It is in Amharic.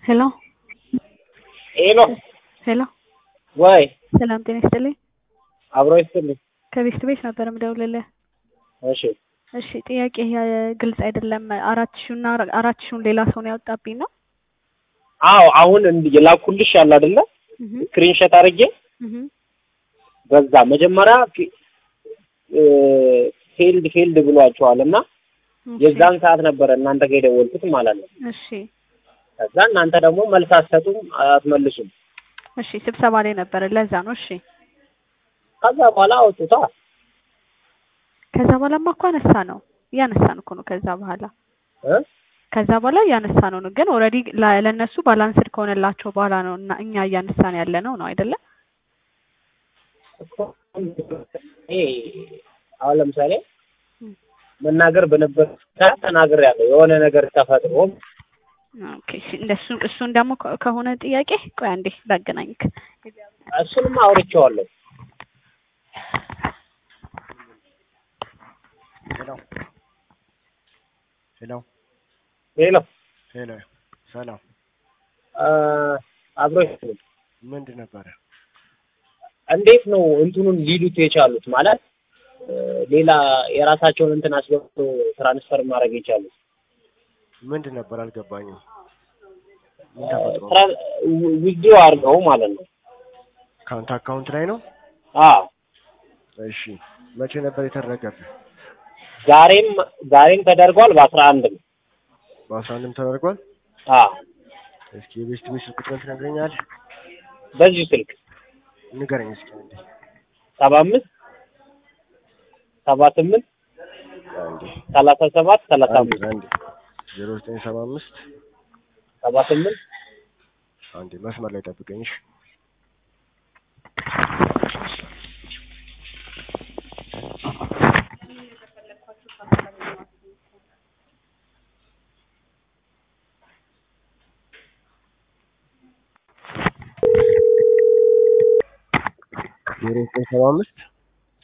ሄሎ ሄሎ ሄሎ ወይ ሰላም ጤና ይስጥልኝ። አብሮ ይስጥልኝ። ከቤስት ቤት ነበር የምደውልልህ። እሺ እሺ ጥያቄ ግልጽ አይደለም። አራት ሺውና አራት ሺውን ሌላ ሰው ነው ያወጣብኝ ነው? አዎ አሁን እንድ- የላኩልሽ ያለ አይደለ እህ ስክሪንሾት አድርጌ እህ በዛ መጀመሪያ ፊ- እ ፊልድ ፊልድ ብሏቸዋል እና እሺ፣ የዛን ሰዓት ነበረ እናንተ ጋር የደወልኩት ማለት ነው። እሺ ከዛ እናንተ ደግሞ መልስ አትሰጡም፣ አትመልሱም። እሺ ስብሰባ ላይ ነበረ ለዛ ነው። እሺ ከዛ በኋላ አውጡታ። ከዛ በኋላማ እኮ አነሳ ነው እያነሳን እኮ ነው። ከዛ በኋላ እ ከዛ በኋላ እያነሳ ነው ነው ግን ኦልሬዲ ለእነሱ ባላንስድ ከሆነላቸው በኋላ ነው እና እኛ እያነሳን ያለ ነው ነው አይደለ? እኮ ይሄ አሁን ለምሳሌ መናገር በነበር ሰዓት ተናግሬያለሁ። የሆነ ነገር ተፈጥሮ ኦኬ እሺ እንደሱ እሱን ደግሞ ከ- ከሆነ ጥያቄ ቆይ አንዴ ላገናኝክ። እሱንም አውርቼዋለሁ። ሄሎ ሄሎ ሄሎ ሄሎ ሰላም አ፣ አብሮ ይስጥልኝ። ምንድን ነበረ? እንዴት ነው እንትኑን ሊሉት የቻሉት? ማለት እ፣ ሌላ የራሳቸውን እንትን አስገብቶ ትራንስፈር ማድረግ የቻሉት ምንድን ነበር አልገባኝም። ምን ተፈጥሮ ነው? ትራ- ዊ- ዊዝድሮ አድርገው ማለት ነው። ከአንተ አካውንት ላይ ነው? አዎ እሺ መቼ ነበር የተደረገብህ? ዛሬም ዛሬም ተደርጓል። በአስራ አንድ ነው። በአስራ አንድም ተደርጓል። አዎ እስኪ የቤስት ቤት ስልክ ቁጥርን ትነግረኛለህ? በዚሁ ስልክ ንገረኝ እስኪ አንዴ። ሰባ አምስት ሰባ ስምንት አንዴ ሰላሳ ሰባት ሰላሳ አንዴ አምስት አንዴ ዜሮ ዘጠኝ ሰባ አምስት ሰባ ስምንት አንዴ መስመር ላይ ጠብቀኝ እሺ። ዜሮ ዘጠኝ ሰባ አምስት